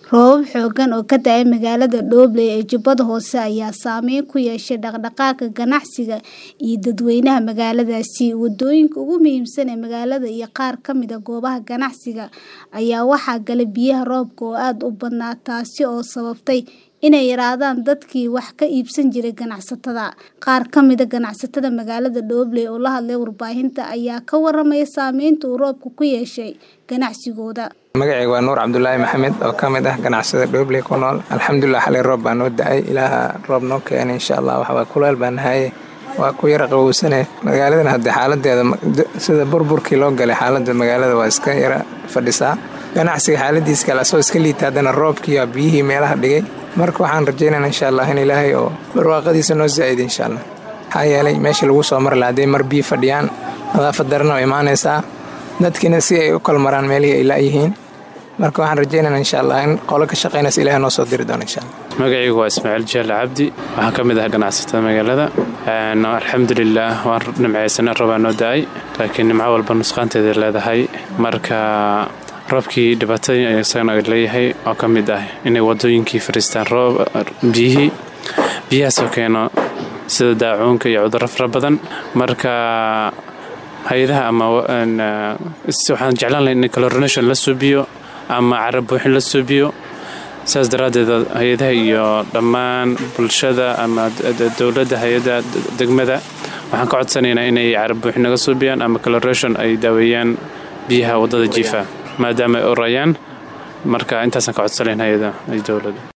Roobab xooggan oo ka da'ay magaalada Dhoble ee Jubbada Hoose ayaa saameyn ku yeeshay dhaqdhaqaaqa ganacsiga iyo dadweynaha magaaladaasi. Waddooyinka ugu muhiimsan ee magaalada iyo qaar ka mid ah goobaha ganacsiga ayaa waxaa galay biyaha roobka oo aad u badnaa, taasi oo sababtay inay yaraadaan dadkii wax ka iibsan jiray ganacsatada. Qaar ka mid ah ganacsatada magaalada Dhoble oo la hadlay warbaahinta ayaa ka warramay saameynta uu roobku ku yeeshay ganacsigooda. magacayga waa nuur cabdulaahi maxamed oo ka mid ah ganacsada Dhoble ku nool alxamdulilah xalay roob baa noo da'ay ilaaha roob noo keenay insha allah waxa waa kuleel baa nahaye waa ku yara qabowsane magaaladan hadde xaaladeeda sida burburkii loo galay xaalada magaalada waa iska yara fadhisaa ganacsiga xaaladiis kale asoo iska liita haddana roobkii baa biyihii meelaha dhigay marka waxaan rajaynayna insha allah in ilaahay oo barwaaqadiisa noo zaa'id insha allah maxaa yeelay meesha lagu soo mari lahaa hadday mar biyo fadhiyaan nadaafad darana oo imaanaysaa dadkiina si ay u kala maraan meelihii ay la'yihiin marka waxaan rajaynaynaa insha allah in qolo ka shaqaynaysa ilahay noo soo diri doono insha allah magacaygu waa ismaaciil jaale cabdi waxaan ka mid ah ganacsatada magaalada alxamdulilaah waan nimcaysana roobaa noo da'ay laakiin nimco walba nusqaanteeda leedahay marka roobkii dhibaatadii isagana leeyahay oo ka mid ah inay wadooyinkii fariistaan roob biyihii biyahaasoo keeno sida daacuunka iyo cudurro fara badan marka hay-adaha ama waxaan jeclaan lahay in calorination la suubiyo ama carab buuxin la suubiyo saas daraaddeed hay-adaha iyo dhammaan bulshada ama dowladda hay-adda degmada waxaan ka codsanaynaa inay carab buuxin naga suubiyaan ama caloration ay daaweeyaan biyaha waddada jiifa maadaama ay orayaan marka intaasaan ka codsanayn hay-ada iyo dowladda